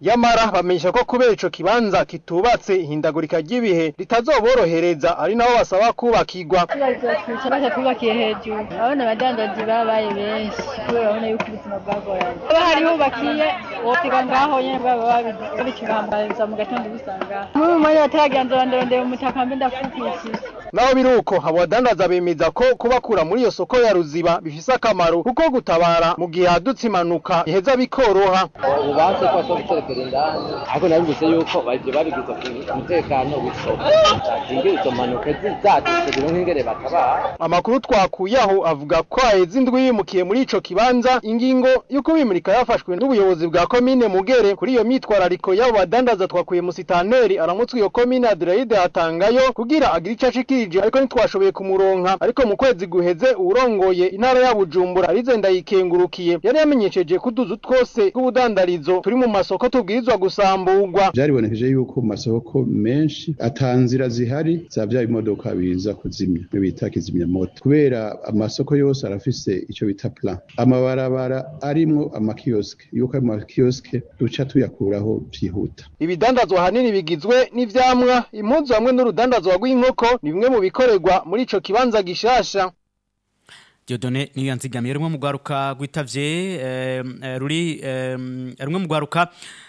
yamara bamenyesha ko kubera ico kibanza kitubatse ihindagurika ry'ibihe ritazoborohereza ari nabo basaba kubakirwa twica batatubakiye hejuru urabona abadandazi babaye benshi kubera urabona yuko ubuzima bwagoranye haba hari hubakiye wopiga ngaho nyene bwaba babicurambariza mu gatondo busanga nk'ubu mwanya bataragenza bandorondera umutaka mbe ndafukishije naho biri uko abo badandaza bemeza ko kubakura muri iyo soko ya ruziba bifise akamaro kuko gutabara mu gihe hadutse impanuka iheza bikoroha ubanze ko bashobora guterekera indani ariko nabibutse yuko ibyo babigize ku mutekano w'isoko ingira izo mpanuka zizadutse bironka ingere batabara amakuru twakuye aho avuga ko haheze indwi yimukiye muri ico kibanza ingingo y'uko bimurika yafashwe n'ubuyobozi bwa komine mugere kuri iyo mitwarariko y'abo badandaza twakuye musitanteri aramutswe iyo komine adelaide atangayo kugira agire ico ashikirije ariko ntitwashoboye kumuronka ariko mu kwezi guheze uwurongoye intara ya bujumbura arize ndayikengurukiye yari yamenyesheje ko utuzu twose tw'ubudandarizo turi mu masoko tubwirizwa gusamburwa byaribonekeje yuko mu masoko menshi atanzira zihari za bya bimodoka biza kuzimya bita kizimyamoto kubera amasoko yose arafise icyo bita plan amabarabara arimwo amakioske yuko ayo makioske duca tuyakuraho vyihuta ibidandazwa hanini bigizwe n'ivyamwa impuzu hamwe n'urudandazwa rw'inkoko ni bimwe mu bikorerwa muri ico kibanza gishasha Diodone niyo yanzigamiye rumwe mu rwaruka rwitavye ruri rumwe mu rwaruka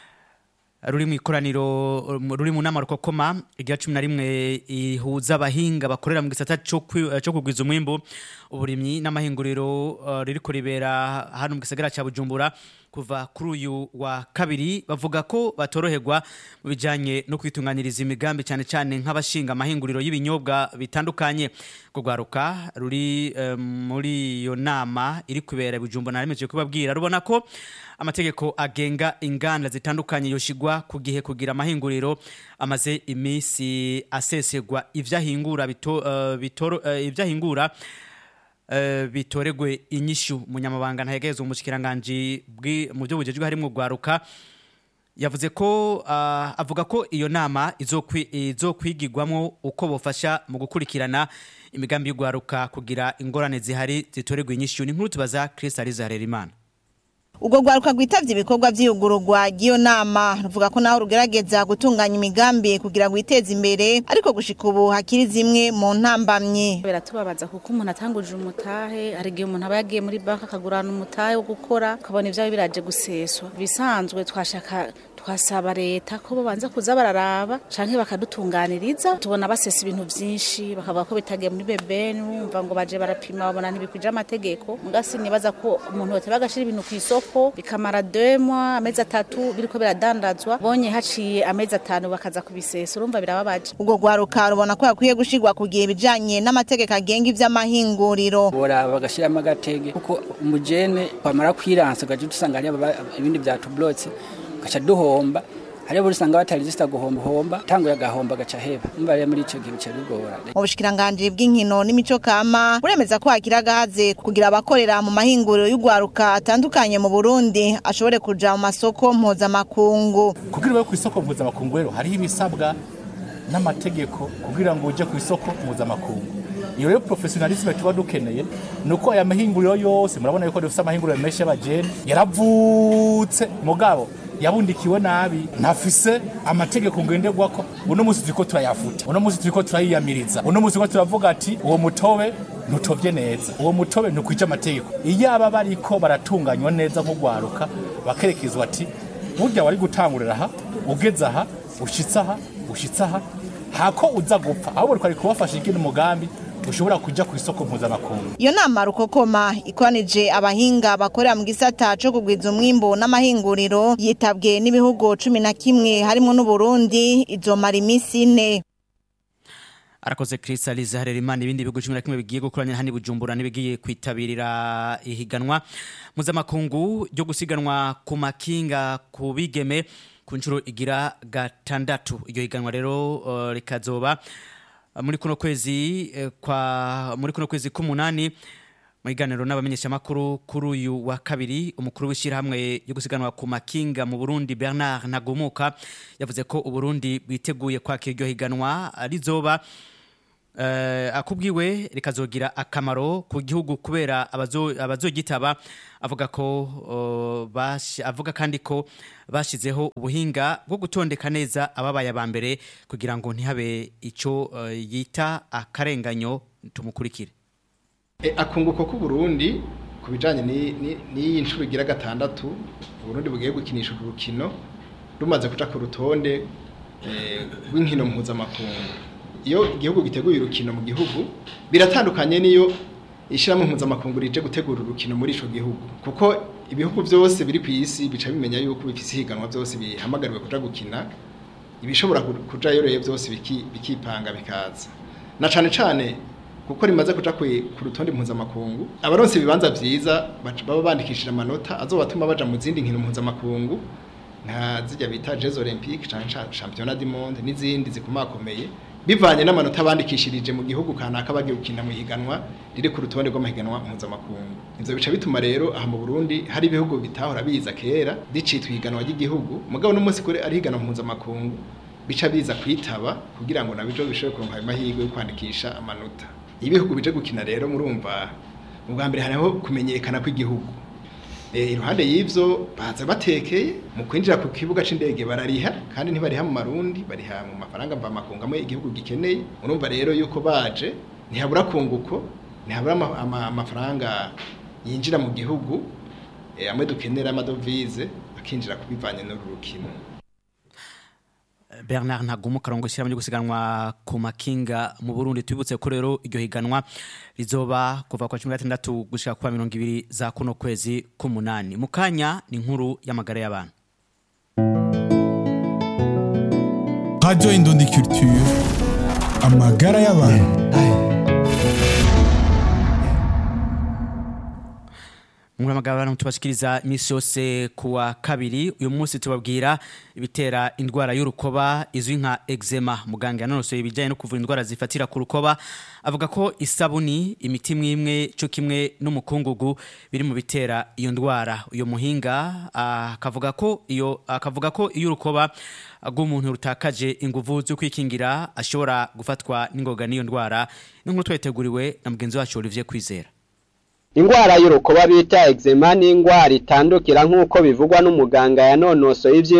ruri mu ikoraniro ruri mu nama rukokoma igira cumi na rimwe ihuza abahinga bakorera mu gisata cyo kugwiza umwimbu uburimyi n'amahinguriro riri kuribera hano mu gisagara cya bujumbura kuva kuri uyu wa kabiri bavuga ko batoroherwa mu bijyanye no kwitunganyiriza imigambi cyane cyane nk'abashinga amahinguriro y'ibinyobwa bitandukanye rwaruka ruri muri iyo nama iri kubera bujumbura naremeje kubabwira rubona ko amategeko agenga inganda zitandukanye yoshigwa ku gihe kugira amahinguriro amaze iminsi asesegwa ivyahingura bito, uh, bitoro uh, ivyahingura uh, bitoregwe inyishu munyamabanga ntayegereza umushikiranganje mu byo bujejwe harimo gwaruka yavuze ko uh, avuga ko iyo nama izokwigirwamo uko bofasha mu gukurikirana imigambi y'ugwaruka kugira ingorane zihari zitoregwe inyishu ni nkuru tubaza Chris Arizarerimana ubwo rwaruka rwitavye ibikorwa vy'iyugururwa ry'iyo nama ruvuga ko naho rugerageza gutunganya imigambi kugira ngo witeze imbere ariko gushika ubu hakiri zimwe mu ntambamye biratubabaza kuko umuntu atanguje umutahe hari igihe umuntu aba yagiye muri banki akagurana umutahe wo gukora ukabona ivyawe biraje guseswa bisanzwe twashaka twasaba leta ko babanza kuza bararaba canke bakadutunganiriza tubona basesa ibintu vyinshi bakavuga ko bitagiye muri bebeni wumva ngo baje barapima babona ntibikwije amategeko mugasi nibaza ko umuntu yote bagashira ibintu kw'isoko bikamara demwa amezi atatu biriko biradandazwa bonye haciye amezi atanu bakaza kubisesa urumva birababaje ubwo rwaruka rubona ko yakwiye gushirwa kugira ibijanye n'amategeko agenga ivy'amahinguriro bora bagashiramo agatege kuko umujene bamara kwiransa ugaca dusanga hari ibindi vyatublotse gaca duhomba hariya buri usanga batarizista guhomba homba tango yagahomba gaca heba umva rero muri ico gihe bica bigora mu bushikiranganje bw'inkino n'imico kama buremeza ko hakiri agahaze kugira abakorera mu mahinguriro y'ugwaruka atandukanye mu Burundi ashobore kuja mu masoko mpuzamakungu kugira ube ku isoko mpuzamakungu rero hariho ibisabwa n'amategeko kugira ngo uje ku isoko mpuzamakungu iyo rero professionalisme tuba dukeneye nuko aya mahinguriro yose murabona yuko dufite amahinguriro menshi y'abajene yaravutse mugabo yabundikiwe nabi ntafise amategeko ngenderwako uno munsi turiko turayafuta uno munsi turiko turayiyamiriza uno munsi turiko turavuga ati uwo mutobe ntutovye neza uwo mutobe ntukwije amategeko iyo aba bariko baratunganywa neza nk'ugwaruka bakerekezwa ati burya wari gutangurira aha ugeze aha ushitse aha ushitse aha hako uza gupfa ahubwo twari kubafasha igina umugambi ushobora kuja ku isoko mpuzamakungu iyo nama rukokoma ikoranije abahinga bakorera mu gisata co kugwiza umwimbu n'amahinguriro yitabwe n'ibihugu cumi na kimwe harimo n'uburundi izomara iminsi ine arakoze Chris Alize Harerimana ibindi bihugu 11 bigiye gukoranya hani Bujumbura nibigiye kwitabirira ihiganwa mpuzamakungu ryo gusiganwa ku makinga ku bigeme ku nshuro igira gatandatu iyo higanwa rero uh, rikazoba muri kuno kwezi kwa muri kuno kwezi k'umunani mu iganiro n'abamenyesha makuru kuri uyu wa kabiri umukuru w'ishyirahamwe yo gusiganwa ku makinga mu Burundi Bernard Ntagumuka yavuze ko Uburundi bwiteguye kwakira iryo higanwa rizoba eh, akubwiwe rikazogira akamaro ku gihugu kubera abazo- abazogitaba avuga ko oh, bashi- avuga kandi ko bashizeho ubuhinga bwo gutondeka neza ababaye aba mbere kugira ngo ntihabe icyo eh, yita akarenganyo tumukurikire E, akunguko k'u Burundi ku bijanye ni- ni- n'iyi nshuro igira gatandatu Burundi bugiye gukinisha urwo rukino rumaze kuja ku rutonde eh, rw'inkino mpuzamakungu iyo igihugu giteguye urukino mu gihugu biratandukanye n'iyo ishyirahamwe mpuzamakungu rije gutegura urukino muri ico gihugu kuko ibihugu byose biri ku isi bica bimenya yuko bifise ihiganwa byose bihamagariwe kuja gukina ibishobora ku- kujayo rero byose biki- bikipanga bikaza na cane cane kuko rimaze kuja ku ku rutonde mpuzamakungu abaronse ibibanza vyiza baca- baba bandikishije amanota azobatuma baja mu zindi nkino mpuzamakungu nka zijya bita Jeux Olympiques canke cha- Championnat du Monde n'izindi zikomakomeye bivanye n'amanota bandikishirije mu gihugu kanaka bagiye gukina mu higanwa riri ku rutonde rw'amahiganwa mpuzamakungu ivyo bica bituma rero aha mu Burundi hari ibihugu bitahora biza kera ricitwa ihiganwa ry'igihugu mugabo n'umunsi kuri ari higanwa mpuzamakungu bica biza kwitaba kugira ngo nabyo bishobore kuronka ayo mahirwe yo kwandikisha amanota iyo ibihugu bije gukina rero murumva ubwa mbere hariho kumenyekana kw'igihugu Eh, iruhande y'ivyo baza batekeye mu kwinjira ku kibuga c'indege barariha kandi ntibariha mu marundi bariha mu mafaranga mva makungu amwe igihugu gikeneye urumva rero yuko baje ntihabura kunguko ntihabura ama- ama- amafaranga yinjira mu gihugu eh, amwe dukenera amadovize akinjira kubivanye n'uru rukino Bernard Ntagumu karongo shyira mu gusiganwa ku makinga mu Burundi tubibutse ko rero iryo higanwa rizoba kuva kwa 16 gushika kwa 20 za kuno kwezi k'umunani mu kanya ni inkuru y'amagara y'abantu Radio Indundi Culture amagara y'abantu Mura magabana tubashikiriza imisi yose kuwa kabiri uyu munsi tubabwira ibitera indwara y'urukoba izwi nka eczema muganga yanonosoye ibijyanye no kuvura indwara zifatira ku rukoba avuga ko isabuni imiti imwe imwe cyo kimwe n'umukungugu biri mu bitera iyo ndwara uyu muhinga ah, akavuga ko iyo akavuga ko iyo urukoba rw'umuntu rutakaje inguvu zo kwikingira ashobora gufatwa n'ingoga n'iyo ndwara n'inkuru twayiteguriwe na mugenzi wacu Olivier Kwizera Ingwara y'urukoba bita eczema ni ingwara itandukira nk'uko bivugwa n'umuganga yanonosoye ivyo